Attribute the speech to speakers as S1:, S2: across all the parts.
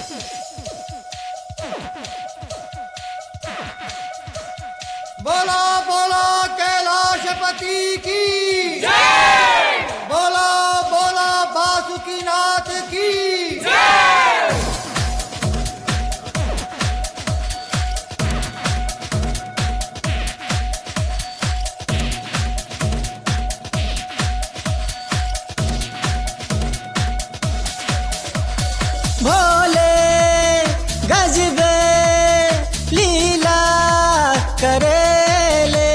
S1: बोला बोला कैलाशपति की बोला बोला बासुकीनाथ की
S2: भोले गजबे लीला करेले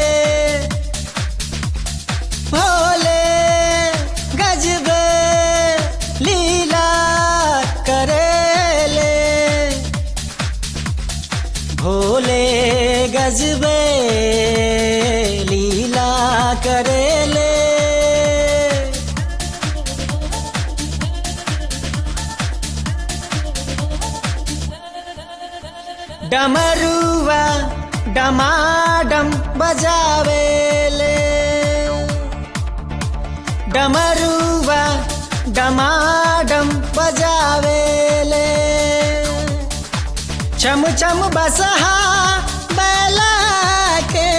S2: भोले गजबे लीला करेले भोले गजबे लीला करेले डमरुआ डमाडम बजावेले डमरुआ डमाडम बजावेले चम चम बसहा बैला के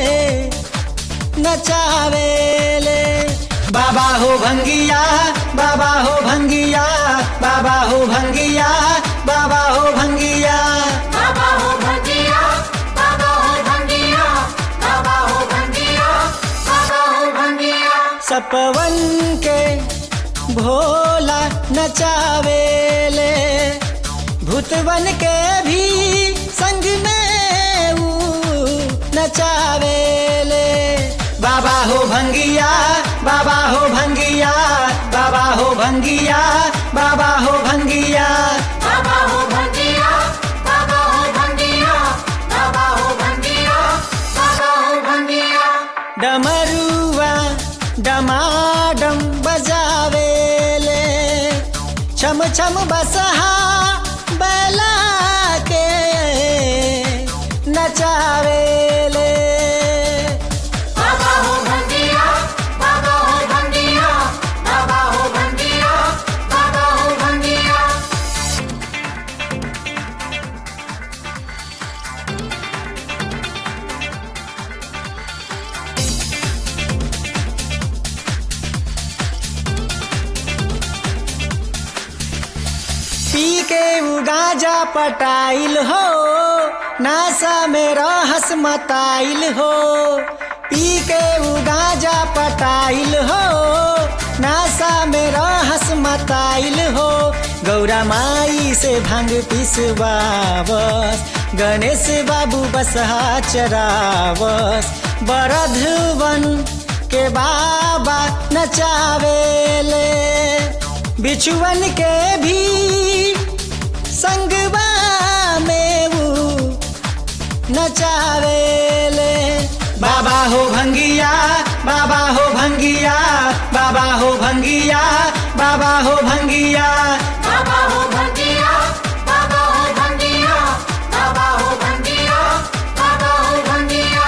S2: नचावेले बाबा हो भंगिया बाबा हो भंगिया बाबा हो भंगिया बाबा हो भंगिया
S3: बाबा हो भंगिया बाबा हो भंगिया बाबा हो भंगिया बाबा हो भंगिया
S2: सपवन के भोला नचावेले भूतवन के भी संग में ऊ नचावेले बाबा हो भंगिया बाबा हो भंगिया बाबा हो भंगिया बाबा हो भंगिया
S3: बाबा हो भंगिया बाबा हो भंगिया बाबा हो भंगिया बाबा हो भंगिया
S2: डमरुआ डमाडम बजावेले छम छम बसहा बैला के नचावेले
S3: बाबा हो भंगिया बाबा हो भंगिया बाबा हो भंगिया बाबा हो भंगिया
S2: पी के उ गाजा पटाइल हो नासा में रहस मताइल हो पी के उ गाजा पटाइल हो नासा में रहस मताइल हो गौरा माई से भांग पिसवावस गणेश बाबू बसहा चरावस बरधवन के बाबा नचावेले बिछुअन के भी संगवा में ऊ नचावेले बाबा हो भंगिया बाबा हो भंगिया बाबा हो भंगिया बाबा हो भंगिया
S3: बाबा हो भंगिया बाबा हो भंगिया बाबा हो भंगिया बाबा हो भंगिया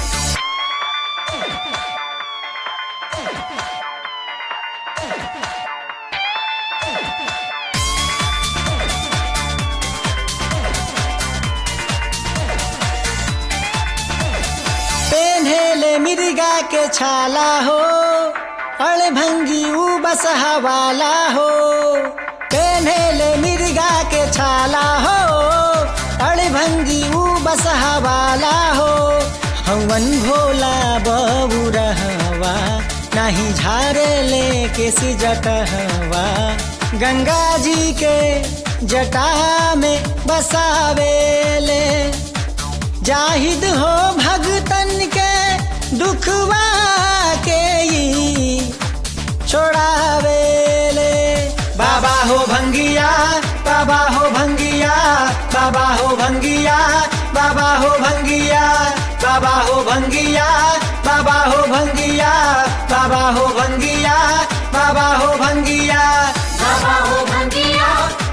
S2: पेन्हेले मिर्गा के छाला हो अड़भंगी ऊ बसहा वाला हो पेन्हेले मिर्गा के छाला हो अड़भंगी ऊ बसहा वाला हो हवन भोला बबू रहवा नाही झारे ले के जटहवा गंगा जी के जटा में बसावेले जाहिद हो भगतन के दुखवा के ई छोड़ावेले बाबा हो भंगिया बाबा हो भंगिया बाबा हो भंगिया बाबा हो भंगिया बाबा हो भंगिया बाबा हो भंगिया बाबा हो भंगिया बाबा हो भंगिया
S3: बाबा हो भंगिया